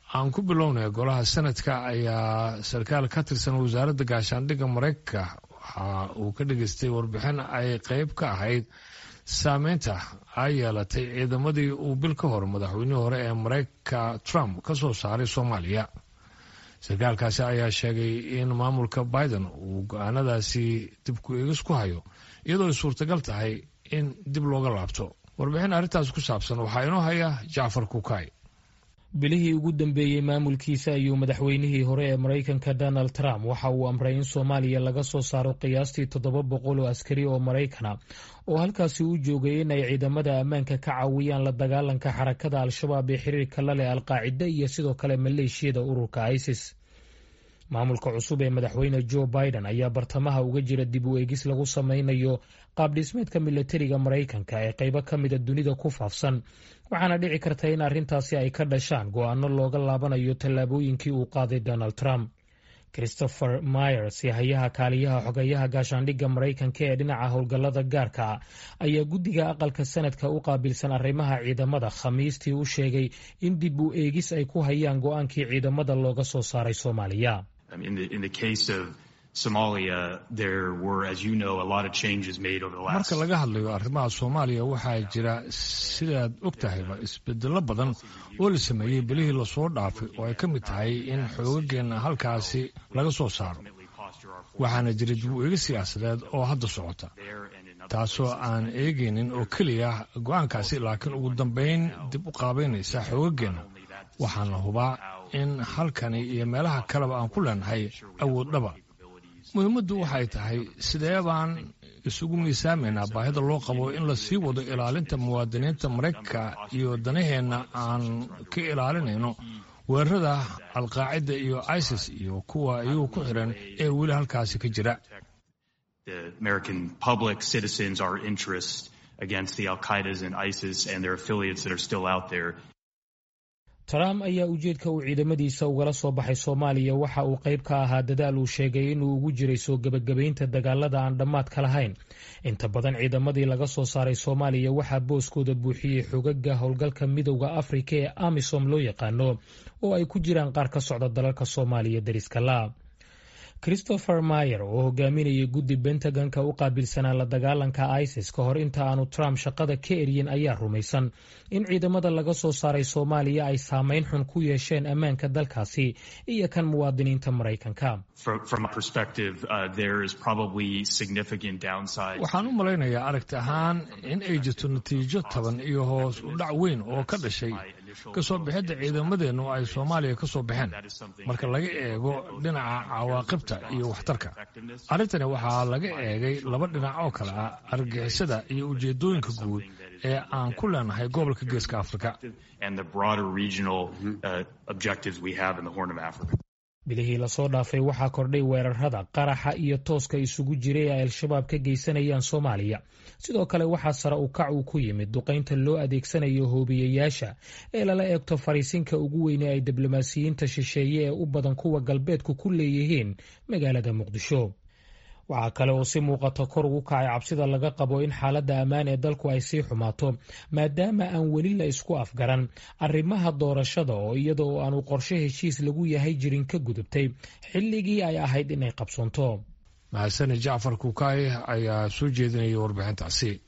aan ku bilownay golaha sanadka ayaa sarkaal ka tirsan wasaaradda gaashaandhigga maraykanka waxa uu ka dhageystay warbixin ay qeyb ka ahayd saameynta ay yeelatay ciidamadii uu bil ka hor madaxweynihii hore ee maraykanka trump ka soo saaray soomaaliya sarkaalkaasi ayaa sheegay in maamulka biden uu go-aanadaasi dib ku eegis ku hayo iyadoo ay suurtagal tahay in dib looga laabto warbixin arrintaas ku saabsan waxaa inoo haya jacfar kukay bilihii ugu dambeeyey maamulkiisa ayuu madaxweynihii hore ee maraykanka donald trump waxa uu amray in soomaaliya laga soo saaro qiyaastii toddoba boqol oo askari oo maraykana oo halkaasi u joogay in ay ciidamada ammaanka ka caawiyaan la dagaalanka xarakada al-shabaab ee xiriirka la leh alqaacida iyo sidoo kale maleeshiyada ururka isis maamulka cusub ee madaxweyne joe biden ayaa bartamaha uga jira dib u eegis lagu sameynayo qaabdhismeedka milatariga maraykanka ee qaybo ka mida dunida ku faafsan waxaana dhici karta in arrintaasi ay ka dhashaan go-aano looga laabanayo tallaabooyinkii uu qaaday donald trump christopher myers hayaha kaaliyaha xogayaha gaashaandhigga maraykanka ee dhinaca howlgallada gaarka ayaa guddiga aqalka sanadka u qaabilsan arrimaha ciidamada khamiistii u sheegay in dib u eegis ay ku hayaan go-aankii ciidamada looga soo saaray soomaaliya marka laga hadlayo arrimaha soomaaliya waxaa jira sidaad og tahayba isbedelo badan oo la sameeyey belihii lasoo dhaafay oo ay ka mid tahay in xoogageenna halkaasi laga soo saaro waxaana jira dib u eegi siyaasadeed oo hadda socota taasoo aan eegaynin oo keliya go-aankaasi laakiin ugu dambayn dib u qaabaynaysa xoogageenna waxaana hubaa in halkani iyo meelaha kaleba aan ku leenahay awood dhaba muhiimaddu waxay tahay sidee baan isugu miisaamaynaa baahida loo qabo in la sii wado ilaalinta muwaadiniinta maraykanka iyo danaheenna aan ka ilaalinayno weerarada alqaacida iyo isis iyo kuwa iyagu ku xiran ee weli halkaasi ka jira trump ayaa ujeedka uu ciidamadiisa ugala soo baxay soomaaliya waxa uu qayb ka ahaa dadaal uu sheegay inuu ugu jiray soo gebagabaynta dagaalada aan dhammaadka lahayn inta badan ciidamadii laga soo saaray soomaaliya waxaa booskooda buuxiyey xogaga howlgalka midowda afrika ee amisom loo yaqaano oo ay ku jiraan qaar ka socda dalalka soomaaliya dariska la christopher mayer oo hogaaminayay guddi bentagonka u qaabilsanaa la dagaalanka isis ka hor inta aanu trump shaqada ka eryin ayaa rumaysan in ciidamada laga soo saaray soomaaliya ay saameyn xun ku yeesheen ammaanka dalkaasi iyo kan muwaadiniinta maraykanka waxaan u malaynayaa aragti ahaan in ay jirto natiijo taban iyo hoos u dhac weyn oo ka dhashay kasoo bixidda ciidamadeennu ay soomaaliya ka soo baxeen marka laga eego dhinaca cawaaqibta iyo waxtarka arrintani waxaa laga eegay laba dhinac oo kale ah argixisada iyo ujeedooyinka guud ee aan ku leenahay gobolka geeska afrika bilihii lasoo dhaafay waxaa kordhay weerarada qaraxa iyo tooska isugu jiray ay al-shabaab ka geysanayaan soomaaliya sidoo kale waxaa sare u kac uu ku yimid duqaynta loo adeegsanayo hoobiyayaasha ee lala eegto fariisinka ugu weyne ay diblomaasiyiinta shisheeye ee u badan kuwa galbeedku ku leeyihiin magaalada muqdisho waxaa kale oo si muuqata kor ugu kacay cabsida laga qabo in xaaladda ammaan ee dalku ay sii xumaato maadaama aan weli la isku afgaran arrimaha doorashada oo iyada oo aanu qorshe heshiis lagu yahay jirin ka gudubtay xilligii ay ahayd inay qabsoonto mahasane jacfar kukaay ayaa soo jeedinaya warbixintaasi